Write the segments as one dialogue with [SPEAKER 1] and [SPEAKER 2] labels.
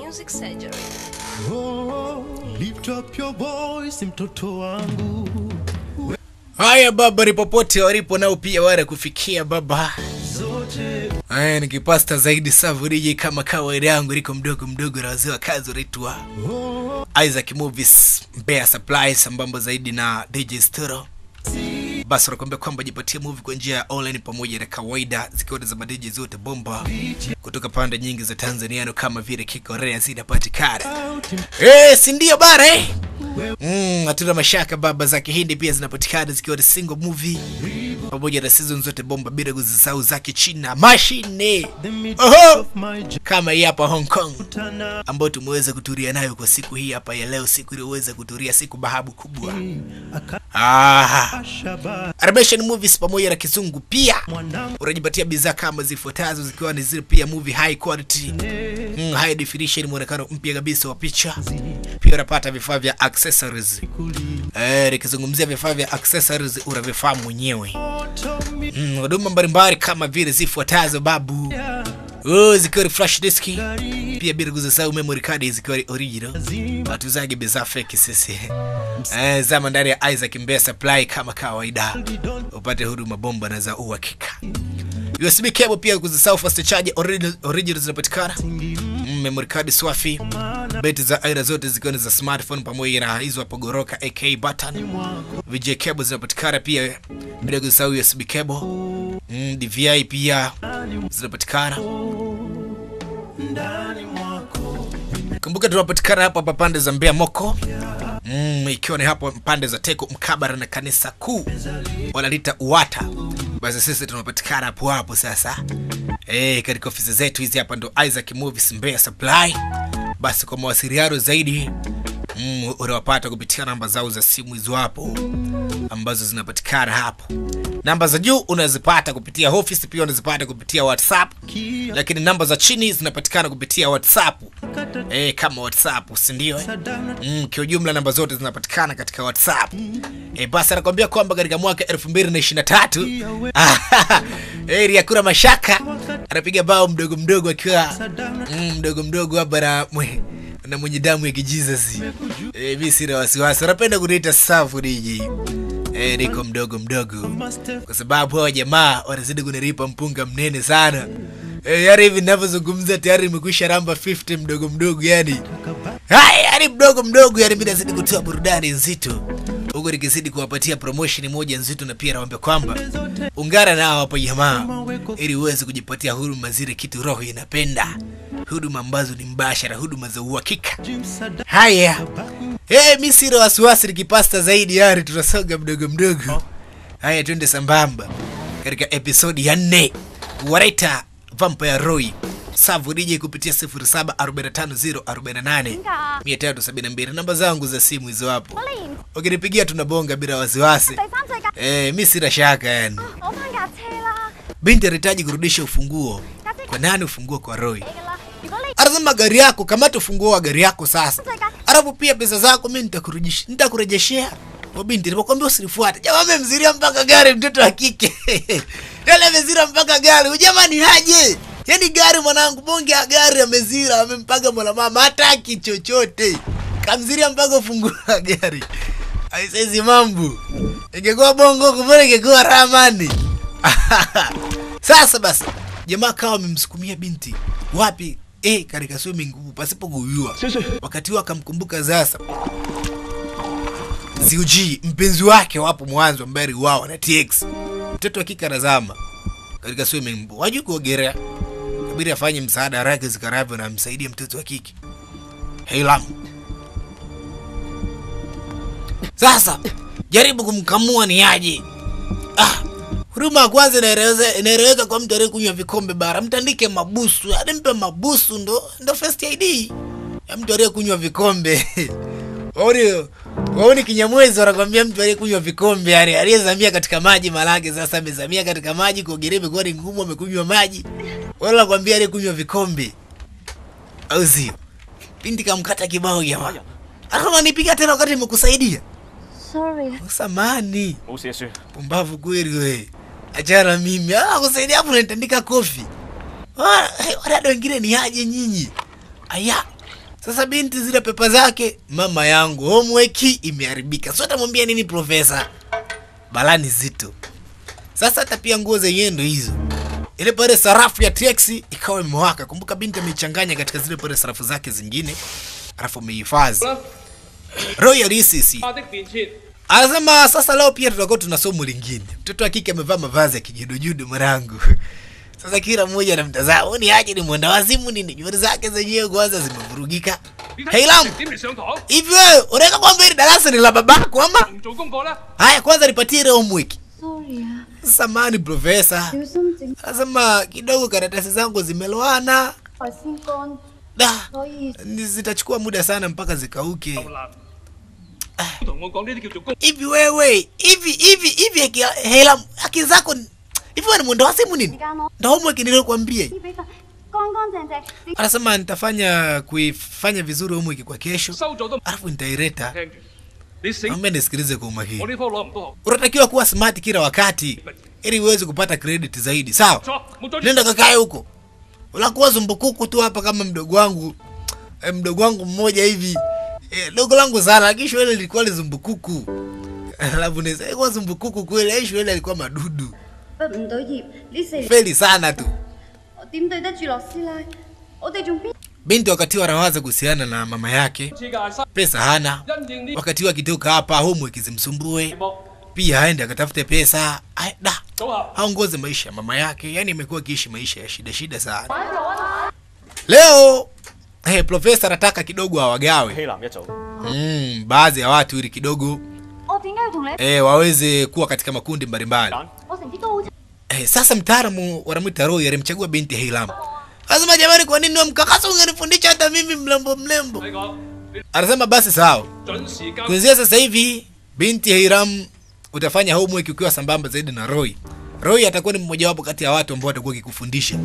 [SPEAKER 1] Music Surgery.
[SPEAKER 2] Oh, lift up your voice mtoto wangu
[SPEAKER 3] haya baba ni popote walipo nao pia wale kufikia baba
[SPEAKER 2] zote
[SPEAKER 3] haya nikipasta zaidi savuriji kama kawaida yangu liko mdogo mdogo na wazee wa kazi wanaitwa
[SPEAKER 2] oh,
[SPEAKER 3] isaac movies mbea supply sambamba zaidi na dj stero basi wanakuambia kwamba jipatie movie kwa njia ya online pamoja na kawaida zikiwa ni za madiji zote bomba kutoka pande nyingi za tanzaniano kama vile kikorea zinapatikana
[SPEAKER 2] out
[SPEAKER 3] Eh, si ndio bara eh? Mm, hatuna mashaka baba za kihindi pia zinapatikana zikiwa ni single movie pamoja na season zote bomba bila kuzisahau za kichina mashine
[SPEAKER 2] the mid
[SPEAKER 3] Oho!
[SPEAKER 2] of my
[SPEAKER 3] kama hii hapa hong kong
[SPEAKER 2] jana
[SPEAKER 3] ambayo tumeweza kuturia nayo kwa siku hii hapa ya leo siku iliyoweza kuturia siku bahabu kubwa ah,
[SPEAKER 2] akashaba
[SPEAKER 3] animation movies pamoja na kizungu pia
[SPEAKER 2] mwanangu
[SPEAKER 3] unajipatia bidhaa kama zifuatazo zikiwa ni zile pia movie high quality mm, high definition mwonekano mpya kabisa wa picha pia unapata vifaa vya accessories
[SPEAKER 2] kuli
[SPEAKER 3] eh, nikizungumzia vifaa vya accessories unavifaa mwenyewe
[SPEAKER 2] moto mi
[SPEAKER 3] Mm, huduma mbalimbali kama vile zifuatazo babu oh, zikiwa ni flash disk pia bila kuzisahau memory card zikiwa ni original
[SPEAKER 2] zima
[SPEAKER 3] hatuzagi bidhaa feki sisi eh, zama ndani ya isaac mbea supply kama kawaida upate huduma bomba na za uhakika usb cable pia kuzisahau fast charge original, original zinapatikana mm, memory card swafi beti za aina zote zikiwa ni za smartphone pamoja na hizo hapo goroka ak button vj cable zinapatikana pia bila kusahau usb cable mm, dvi pia zinapatikana
[SPEAKER 2] ndani mwako
[SPEAKER 3] kumbuka tunapatikana hapa hapa pande za mbea moko mm, ikiwa ni hapo pande za teko mkabara na kanisa kuu wanalita uwata basi sisi tunapatikana hapo hapo sasa e, katika ofisi zetu hizi hapa ndo isaac movies mbea supply basi kwa mawasiliano zaidi mm, unawapata kupitia namba zao za simu hizo hapo ambazo zinapatikana hapo namba za juu unazipata kupitia office pia unazipata kupitia whatsapp
[SPEAKER 2] kia
[SPEAKER 3] lakini namba za chini zinapatikana kupitia whatsapp e, kama whatsapp sindio eh?
[SPEAKER 2] sadana
[SPEAKER 3] mm, kiujumla namba zote zinapatikana katika whatsapp e, basi anakwambia kwamba katika mwaka 2023 eri hakuna mashaka anapiga bao mdogo mdogo akiwa
[SPEAKER 2] sadana
[SPEAKER 3] mm, mdogo mdogo hapa na mwe, na mwenye damu ya kijizasi e, mi sina wasiwasi anapenda kuniita safu diji e, niko mdogo mdogo
[SPEAKER 2] master
[SPEAKER 3] kwa sababu hawa jamaa wanazidi kuniripa mpunga mnene sana e, yani hivi ninavyozungumza tayari nimekwisha ramba 50 mdogo mdogo yani
[SPEAKER 2] kaba
[SPEAKER 3] haya yani mdogo mdogo yani mi nazidi kutoa burudani nzito huku nikizidi kuwapatia promotion moja nzito na pia nawambia kwamba ungana nao hapo jamaa ili uweze kujipatia huduma zile kitu roho inapenda huduma ambazo ni mbashara huduma za uhakika
[SPEAKER 2] jim sadana
[SPEAKER 3] haya hey, mi sina wasiwasi nikipasta zaidi yani tunasonga mdogo mdogo haya twende sambamba katika episodi ya nne waraita vampire roy savu dj kupitia 0745048372 namba zangu za simu hizo hapo
[SPEAKER 4] 我連
[SPEAKER 3] ukinipigia tunabonga bila wasiwasi
[SPEAKER 4] 第三世界
[SPEAKER 3] eh, mi sina shaka yani
[SPEAKER 4] 攞翻架車啦，
[SPEAKER 3] binti anahitaji kurudisha ufunguo kwa nani ufunguo kwa roy
[SPEAKER 4] 你噶啦。如果你
[SPEAKER 3] anasema gari yako kamata ufunguo wa gari yako sasa alafu pia pesa zako mi nitakurejesh- nitakurejeshea Wa binti nimekwambia usinifuate jamaa amemziria mpaka gari mtoto wa kike yale amezira mpaka gari ujamani haje yaani gari mwanangu bonge ya gari amezira amempaga mwanamama hataki chochote kamziria mpaka ufunguo wa gari aisezi mambo ingekuwa bongo kumbe ingekuwa ramani sasa basi jamaa kawa amemsukumia binti wapi eh, katika swimming pool pasipo kujua wakati huo akamkumbuka sasa ziuji mpenzi wake wapo mwanzo ambaye aliuawa na tx mtoto wa kike anazama katika swimming pool wajui kuogelea kabidi afanye msaada haraka zikaravyo na amsaidie mtoto wa kike heilam sasa jaribu kumkamua ni aje ah, huduma ya kwanza inaeleweza- inaeleweka kwa mtu aliyekunywa vikombe bara mtandike mabusu yaani mpe mabusu ndo ndo first id ya mtu aliyekunywa vikombe waoni waoni kinyamwezi wanakwambia mtu aliyekunywa vikombe yani aliyezamia katika maji malake sasa amezamia katika maji kuogelea imekuwa ni ngumu amekunywa maji wala nakwambia aliyekunywa vikombe au sio binti kamkata kibao jamaa akamanipiga tena wakati imekusaidia
[SPEAKER 4] sorry，
[SPEAKER 5] samani
[SPEAKER 6] 冇事算。
[SPEAKER 5] pumbavu kweli we achana mimi ah, kusaidia hapo unanitandika kofi Ah, hey, wadada wengine ni aje nyinyi aya
[SPEAKER 3] Sasa binti zile pepa zake, mama yangu homework imeharibika. Sio atamwambia nini profesa? Balani zito. Sasa hata pia nguo zenyewe ndo hizo. Ile pale sarafu ya TX ikawa imewaka. Kumbuka binti ameichanganya katika zile pale sarafu zake zingine, alafu amehifadhi. Royal ECC.
[SPEAKER 1] 他的面前，
[SPEAKER 3] Anasema sasa leo pia tutakuwa tuna somo lingine. Mtoto wa kike amevaa mavazi ya kijudujudu mwanangu. Sasa kila mmoja anamtazama, "Huyu ni aje ni mwenda wazimu nini? Nywele zake zenyewe kwanza zimevurugika."
[SPEAKER 1] 你睇
[SPEAKER 3] Hey Lam,
[SPEAKER 1] 點嚟上堂？
[SPEAKER 3] hivi wewe unaweza kwamba hili darasa ni la babako ama?
[SPEAKER 1] 唔做功課啦，
[SPEAKER 3] Haya kwanza nipatie ile homework.
[SPEAKER 4] Sorry 啊，
[SPEAKER 3] Samani profesa.
[SPEAKER 4] 小心整
[SPEAKER 3] Anasema kidogo karatasi zangu zimeloana.
[SPEAKER 4] 台先乾，
[SPEAKER 3] Da,
[SPEAKER 4] 所以
[SPEAKER 3] ni- zitachukua muda sana mpaka zikauke.
[SPEAKER 1] 好難。同我講呢啲叫做功，
[SPEAKER 3] Hivi wewe, hivi hivi hivi haki- hela haki zako ni- hivi wewe ni mwenda wazimu
[SPEAKER 4] 時
[SPEAKER 3] nini?
[SPEAKER 4] 間我
[SPEAKER 3] Ndo homework niliyokuambia.
[SPEAKER 4] 啲俾份乾乾淨淨，你
[SPEAKER 3] Anasema nitafanya kuifanya vizuri homework kwa kesho,
[SPEAKER 1] 收咗都唔
[SPEAKER 3] alafu nitaileta.
[SPEAKER 1] 聽住。你醒，
[SPEAKER 3] Naomba nisikilize kwa
[SPEAKER 1] 我
[SPEAKER 3] umakini.
[SPEAKER 1] 呢科攞唔到學，
[SPEAKER 3] Unatakiwa kuwa smart kila wakati ili uweze kupata credit zaidi, sawa?
[SPEAKER 1] 錯冇再
[SPEAKER 3] Nenda kakae huko. Unakuwa zumbukuku tu hapa kama mdogo wangu. E, mdogo wangu mmoja hivi. E, dogo langu sana lakini shule lilikuwa lizumbukuku. Alafu ni sasa kwa zumbukuku kweli, eh, shule alikuwa madudu.
[SPEAKER 4] 畢唔到業，呢四年
[SPEAKER 3] Feli sana tu.
[SPEAKER 4] 我點對得住樂師奶？我哋仲邊
[SPEAKER 3] Binti wakati wanawaza kuhusiana na mama yake,
[SPEAKER 1] 次嘅新
[SPEAKER 3] pesa hana.
[SPEAKER 1] 因應呢
[SPEAKER 3] Wakati akitoka hapa homework zimsumbue,
[SPEAKER 1] 題目
[SPEAKER 3] pia aende akatafute pesa. Ai, da.
[SPEAKER 1] 組合。
[SPEAKER 3] aongoze maisha ya mama yake, yani amekuwa akiishi maisha ya shida shida sana. Leo hey, profesa anataka kidogo awagawe
[SPEAKER 6] 希南一組，
[SPEAKER 3] mm, baadhi ya watu ili kidogo
[SPEAKER 4] 我點解要同你？
[SPEAKER 3] eh, waweze kuwa katika makundi mbalimbali.
[SPEAKER 4] 我成績都好差，
[SPEAKER 3] Eh, sasa mtaalamu wanamwita Roy alimchagua binti Heilam. Anasema jamani, kwa nini wewe mkakasa ungenifundisha hata mimi mlembo mlembo?
[SPEAKER 1] 你講，你
[SPEAKER 3] Anasema basi sawa,
[SPEAKER 1] 準時交。
[SPEAKER 3] kuanzia sasa hivi binti Heiram utafanya homework ukiwa sambamba zaidi na Roy. Roy atakuwa ni mmojawapo kati ya watu ambao watakuwa kikufundisha.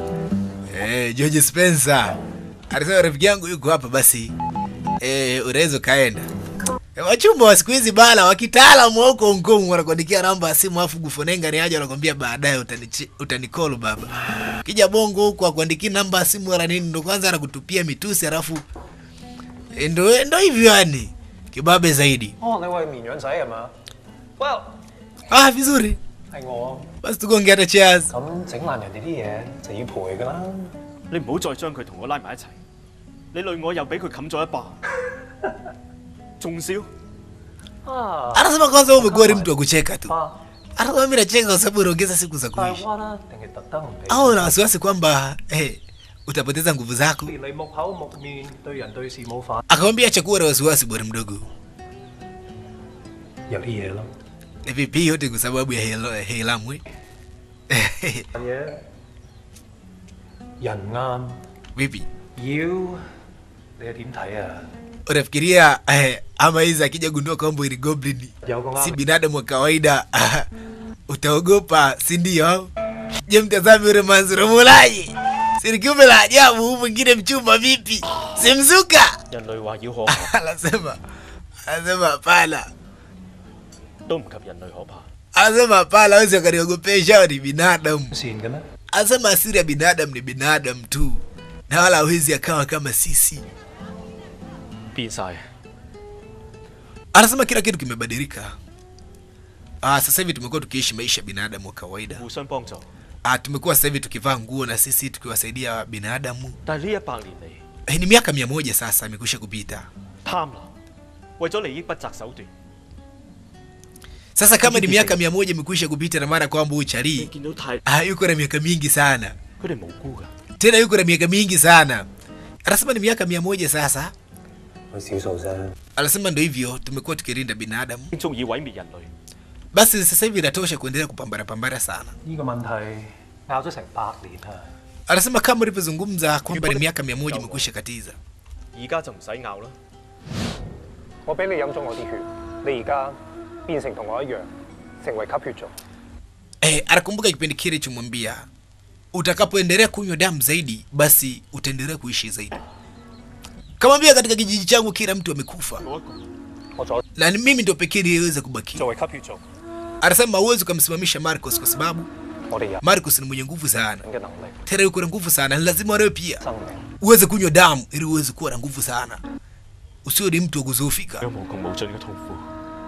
[SPEAKER 3] Eh, George Spencer. Alisema rafiki yangu yuko hapa basi. Eh, unaweza kaenda. E, wachumba wa siku hizi bala wa kitaalamu wa huko Hong Kong wanakuandikia namba ya simu afu gufonenga ni aje wanakwambia baadaye utanichi- utanicall baba. Kija bongo huko akuandiki namba ya simu wala nini ndo kwanza anakutupia mitusi alafu e, ndo ndo hivyo yani. Kibabe zaidi.
[SPEAKER 6] 哦，你喂綿羊仔係嘛？Well，
[SPEAKER 3] Ah, vizuri.
[SPEAKER 6] 係我，
[SPEAKER 3] Basi tugonge hata cheers.
[SPEAKER 6] 咁整爛人哋啲嘢就要賠㗎啦。
[SPEAKER 7] 你唔好再將佢同我拉埋一齊，你累我又俾佢冚咗一巴，仲笑？
[SPEAKER 6] 啊，
[SPEAKER 3] Anasema kwanza wewe umekuwa ni mtu wa kucheka tu.
[SPEAKER 6] 啊，
[SPEAKER 3] Anasema mimi nacheka kwa sababu unaongeza siku za
[SPEAKER 6] 大
[SPEAKER 3] kuishi.
[SPEAKER 6] 灣啦，定係特登唔俾？
[SPEAKER 3] Au una wasiwasi kwamba eh, utapoteza nguvu zako?
[SPEAKER 6] 連你木口木面對人對事冇反，
[SPEAKER 3] Akamwambia acha kuwa na wasiwasi bwana mdogo.
[SPEAKER 6] 有啲嘢咯。
[SPEAKER 3] Na vipi yote kwa sababu ya Hel- Heilamwe.
[SPEAKER 6] 嘢人啱
[SPEAKER 3] Vipi?
[SPEAKER 6] 妖，你係點睇啊？
[SPEAKER 3] Unafikiria eh, ama hizi akija gundua kwamba ili goblin
[SPEAKER 6] 有個
[SPEAKER 3] si
[SPEAKER 6] 啱
[SPEAKER 3] binadamu wa kawaida utaogopa, si ndio? Je, mtazame yule Manzuro Mulaji. Si kiumbe la ajabu, huyu mwingine mchumba vipi? Simzuka.
[SPEAKER 7] 人類話要可怕，
[SPEAKER 3] Anasema anasema hapana.
[SPEAKER 7] 都唔及人類可怕。
[SPEAKER 3] Anasema hapana, hawezi wakaniogopesha, hao ni binadamu.
[SPEAKER 6] 善嘅咩？
[SPEAKER 3] Anasema asili ya binadamu ni binadamu tu, na wala hawezi akawa kama sisi.
[SPEAKER 7] 變晒，
[SPEAKER 3] Anasema kila kitu kimebadilika. Ah, sasa hivi tumekuwa tukiishi maisha ya binadamu wa kawaida.
[SPEAKER 7] 互相幫助。
[SPEAKER 3] Ah, tumekuwa sasa hivi tukivaa nguo na sisi tukiwasaidia binadamu.
[SPEAKER 7] 但係呢一百年嚟，
[SPEAKER 3] Eh, ni miaka mia moja sasa imekwisha kupita.
[SPEAKER 7] 貪婪為咗利益不擇手段。
[SPEAKER 3] Sasa kama ni miaka mia moja imekwisha kupita, na maana kwamba huyu
[SPEAKER 7] 你
[SPEAKER 3] Charlie
[SPEAKER 7] 見到太，
[SPEAKER 3] ah, yuko na miaka mingi sana,
[SPEAKER 7] 佢哋無辜㗎。
[SPEAKER 3] tena yuko na miaka mingi sana. Anasema ni miaka mia moja sasa.
[SPEAKER 6] 佢少數啫。
[SPEAKER 3] Anasema ndo hivyo tumekuwa tukilinda binadamu.
[SPEAKER 7] 中意毀滅人類，
[SPEAKER 3] Basi sasa hivi inatosha kuendelea kupambana pambana sana.
[SPEAKER 6] 呢個問題拗咗成百年啊！
[SPEAKER 3] Anasema kama ulivyozungumza kwamba ni miaka mia moja imekwisha katiza.
[SPEAKER 7] 而家就唔使拗啦。
[SPEAKER 6] 我俾你飲咗我啲血，你而家變成同我一樣，成為吸血族。
[SPEAKER 3] Eh, anakumbuka kipindi kile chomwambia utakapoendelea kunywa damu zaidi, basi utaendelea kuishi zaidi. Kamwambia katika kijiji changu kila mtu amekufa
[SPEAKER 7] 冇一個
[SPEAKER 6] 我左
[SPEAKER 3] na ni mimi ndo pekee niliyeweza kubaki.
[SPEAKER 6] 作為吸血族，
[SPEAKER 3] Anasema hauwezi ukamsimamisha Marcos kwa sababu
[SPEAKER 6] 我哋人
[SPEAKER 3] Marcos ni mwenye nguvu sana,
[SPEAKER 6] 嘅能力、
[SPEAKER 3] tena yuko na nguvu sana, ni lazima wewe pia
[SPEAKER 6] 生命
[SPEAKER 3] uweze kunywa damu ili uweze kuwa na nguvu sana usiwe ni mtu wa kuzoofika
[SPEAKER 7] 有無窮無盡嘅痛苦。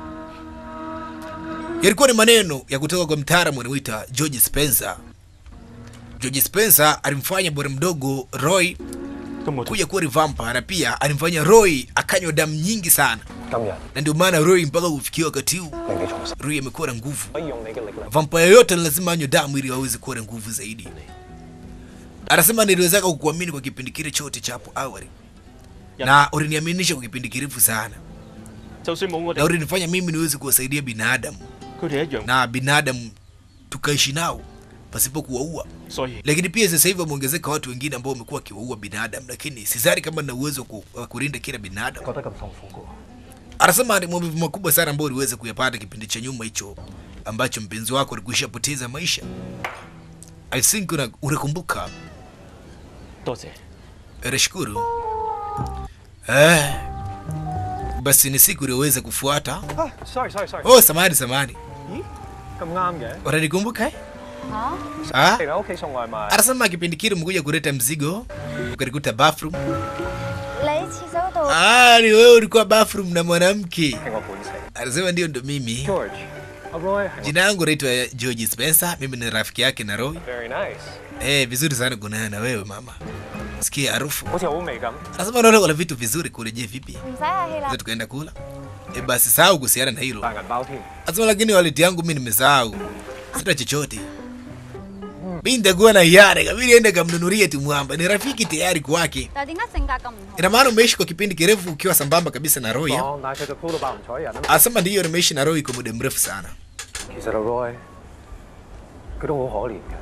[SPEAKER 3] yalikuwa ni maneno ya kutoka kwa mtaalamu anaoita George Spencer. George Spencer alimfanya bwana mdogo Roy
[SPEAKER 7] 咁我同
[SPEAKER 3] kuja kuwa ni vampire na pia alimfanya Roy akanywa damu nyingi sana,
[SPEAKER 6] 今日
[SPEAKER 3] na ndio maana Roy mpaka kufikia wakati huu
[SPEAKER 6] 令你重生，
[SPEAKER 3] Roy amekuwa na nguvu.
[SPEAKER 6] 可以用你嘅力量
[SPEAKER 3] Vampire yote ni lazima anywe damu ili aweze kuwa na nguvu zaidi. Anasema niliwezaka kukuamini kwa kipindi kile chote cha hapo awali, na uliniaminisha kwa kipindi kirefu sana,
[SPEAKER 7] 就算冇我
[SPEAKER 3] na
[SPEAKER 7] 哋，
[SPEAKER 3] ulinifanya mimi niweze kuwasaidia binadamu
[SPEAKER 7] 佢哋一樣。
[SPEAKER 3] na binadamu tukaishi nao pasipo kuwaua.
[SPEAKER 7] 所以
[SPEAKER 3] lakini pia sasa hivi wameongezeka watu wengine ambao wamekuwa wakiwaua binadamu, lakini sidhani kama na uwezo wa ku- wa kulinda kila binadamu.
[SPEAKER 6] 覺得咁痛苦嘅喎。
[SPEAKER 3] Anasema ni maumivu makubwa sana ambayo uliweza kuyapata kipindi cha nyuma hicho ambacho mpenzi wako alikuisha poteza maisha. I think una, unakumbuka.
[SPEAKER 7] 多謝。
[SPEAKER 3] Nashukuru. Eh, basi ni siku iliyoweza kufuata.
[SPEAKER 6] 啊，sorry sorry sorry，
[SPEAKER 3] Oh, samahani samahani,
[SPEAKER 6] 咁啱嘅，
[SPEAKER 3] unanikumbuka eh?
[SPEAKER 4] 嚇？
[SPEAKER 3] Ah?
[SPEAKER 6] 嚟我屋企送外賣。
[SPEAKER 3] Anasema kipindi kile umekuja kuleta mzigo ukanikuta bathroom.
[SPEAKER 4] 你廁所度
[SPEAKER 3] Ah, ni wewe ulikuwa bathroom na mwanamke.
[SPEAKER 6] 係我本性。
[SPEAKER 3] Anasema ndio ndo mimi.
[SPEAKER 6] George，阿 Roy 係我
[SPEAKER 3] Jina yangu naitwa George Spencer, mimi ni rafiki yake na Roy.
[SPEAKER 6] very nice，
[SPEAKER 3] Eh, vizuri sana kuonana na wewe mama. Sikia harufu.
[SPEAKER 6] 好似好味咁。
[SPEAKER 3] Anasema unaona kuna vitu vizuri kule, je vipi?
[SPEAKER 4] 唔使客氣啦
[SPEAKER 3] Sasa。tukaenda kula. Eh, basi sahau kuhusiana na hilo.
[SPEAKER 6] 大銀包添。
[SPEAKER 3] Anasema lakini wallet yangu mimi nimesahau. Sina chochote. Mimi nitakuwa na hiari, kabidi ende kamnunulie tu mwamba. Ni rafiki tayari kwake.
[SPEAKER 4] 但係點解性格咁唔同？
[SPEAKER 3] Ina maana umeishi kwa kipindi kirefu ukiwa sambamba kabisa na Roy. eh?
[SPEAKER 6] 講，但係佢就鋪到爆唔睬人啊。
[SPEAKER 3] Anasema ndiyo nimeishi na Roy kwa muda mrefu sana.
[SPEAKER 6] 其實阿 Roy，佢都好可憐嘅。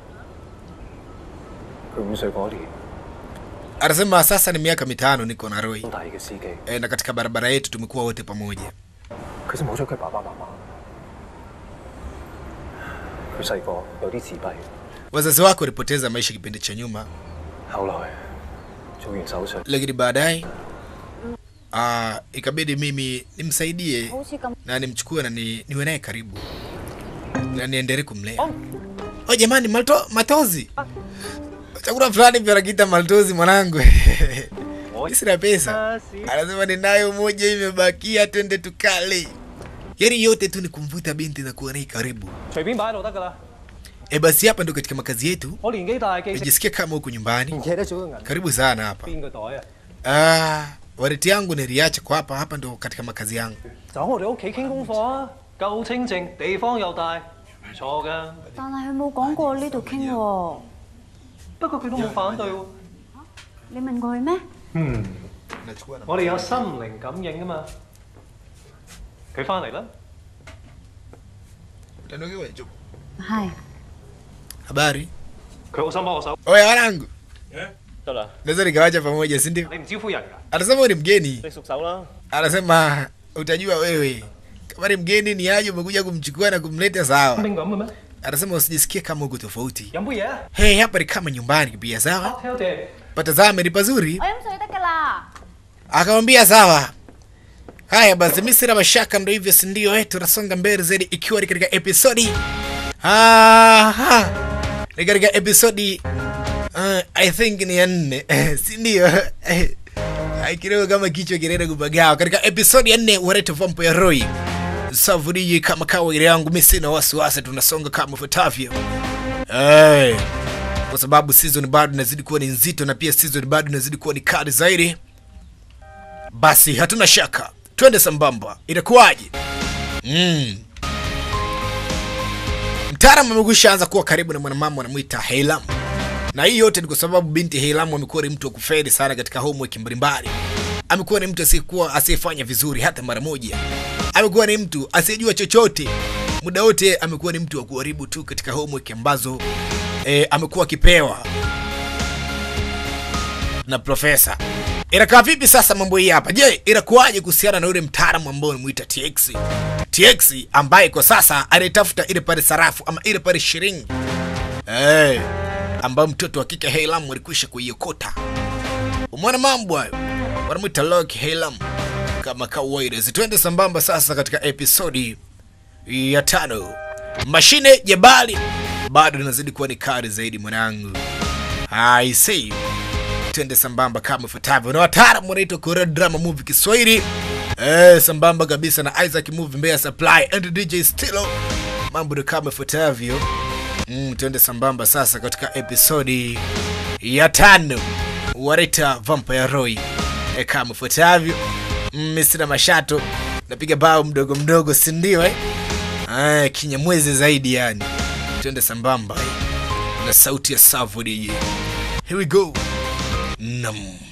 [SPEAKER 6] 佢五歲嗰年，
[SPEAKER 3] Anasema sasa ni miaka mitano niko na Roy.
[SPEAKER 6] 中大嘅司機，
[SPEAKER 3] E, na katika barabara yetu tumekuwa wote pamoja.
[SPEAKER 6] 佢就冇咗佢爸爸媽媽。佢細個有啲自閉，
[SPEAKER 3] Wazazi wako walipoteza maisha kipindi cha nyuma,
[SPEAKER 6] 後來做完手術，
[SPEAKER 3] lakini baadaye ah, ikabidi mimi nimsaidie
[SPEAKER 4] 好似咁
[SPEAKER 3] na nimchukue na ni, niwe naye karibu na niendelee kumlea. Oh jamani, malto, matozi chakula fulani pia nakiita maltozi mwanangu. Mimi sina pesa, anasema ninayo moja imebakia, twende tukale. Yaani yote tu ni kumvuta binti na kuwa naye karibu.
[SPEAKER 6] 隨便擺喺度得㗎啦。
[SPEAKER 3] E, basi hapa ndo katika makazi yetu,
[SPEAKER 6] 我年紀大記性，
[SPEAKER 3] najisikia kama huku nyumbani.
[SPEAKER 6] 唔記得咗個銀
[SPEAKER 3] Karibu sana hapa.
[SPEAKER 6] 邊個袋啊？
[SPEAKER 3] Ah, waleti yangu niliacha kwa hapa hapa, ndo katika makazi yangu.
[SPEAKER 6] 就喺我哋屋企傾功課啊，夠清靜，地方又大，唔錯㗎。
[SPEAKER 4] 但係佢冇講過呢度傾喎。
[SPEAKER 6] 不過佢都冇反對喎。
[SPEAKER 4] 你問過佢咩？
[SPEAKER 6] 嗯，我哋有心靈感應啊嘛。佢翻嚟啦。
[SPEAKER 4] 係。
[SPEAKER 3] Habari.
[SPEAKER 6] 佢好心幫我手。
[SPEAKER 3] Oya wanangu,
[SPEAKER 7] 得啦，
[SPEAKER 3] naweza nikawacha pamoja, si ndio?
[SPEAKER 6] 你唔招呼人㗎？
[SPEAKER 3] Anasema wewe ni mgeni.
[SPEAKER 7] 你熟手啦。
[SPEAKER 3] Anasema utajua wewe kama ni mgeni ni aje, umekuja kumchukua na kumleta sawa.
[SPEAKER 6] 邊咁嘅咩？
[SPEAKER 3] Anasema usijisikie kama uko tofauti.
[SPEAKER 6] 飲杯嘢啊
[SPEAKER 3] Hey, hapa ni kama nyumbani pia, sawa?
[SPEAKER 6] ！cocktail 啫。
[SPEAKER 3] Patazame ni pazuri.
[SPEAKER 4] 我飲水得㗎啦。
[SPEAKER 3] Akamwambia sawa. Haya basi, mimi sina mashaka, ndo hivyo, si ndio? Eh, tunasonga mbele zaidi, ikiwa ni katika episodi aha, ni katika episodi uh, I think ni ya nne eh, si ndio? Eh, ai, kidogo kama kichwa kinaenda kupagawa. Katika episodi ya nne Wareta Vampire Roy Savuriji, kama kawaida yangu, mimi sina wasiwasi, tunasonga kama ifuatavyo eh, kwa sababu season bado inazidi kuwa ni nzito na pia season bado inazidi kuwa ni kali zaidi basi hatuna shaka twende sambamba itakuwaje mm. mtaalamu amekwisha anza kuwa karibu na mwanamama anamwita heilam na hii yote ni kwa sababu binti heilam amekuwa ni mtu wa kufeli sana katika homework mbalimbali amekuwa ni mtu asiyekuwa asiyefanya vizuri hata mara moja amekuwa ni mtu asiyejua chochote muda wote amekuwa ni mtu wa kuharibu tu katika homework ambazo eh, amekuwa akipewa na profesa inakaa vipi sasa mambo hii hapa je inakuwaje kuhusiana na yule mtaalamu ambao unamuita tx tx ambaye kwa sasa anaitafuta ile pale sarafu ama ile pale shilingi hey, ambayo mtoto wa kike heilam alikwisha kuiokota umeona mambo hayo wanamwita lok heilam kama kawaida zitwende sambamba sasa katika episodi ya tano mashine jebali bado inazidi kuwa ni kali zaidi mwanangu i see twende sambamba kama ifuatavyo na wataalamu wanaitwa Korea Drama Movie Kiswahili eh, sambamba kabisa na Isaac Movie Mbeya Supply and DJ Stilo. Mambo ni kama ifuatavyo. Mm, twende sambamba sasa katika episodi ya tano wanaita Vampire Roy eh, kama ifuatavyo. Mm, mimi sina mashato, napiga bao mdogo mdogo, si ndio eh? Ah, kinyamwezi zaidi yani. Twende sambamba eh, na sauti ya Savo DJ. Here we go. Nam.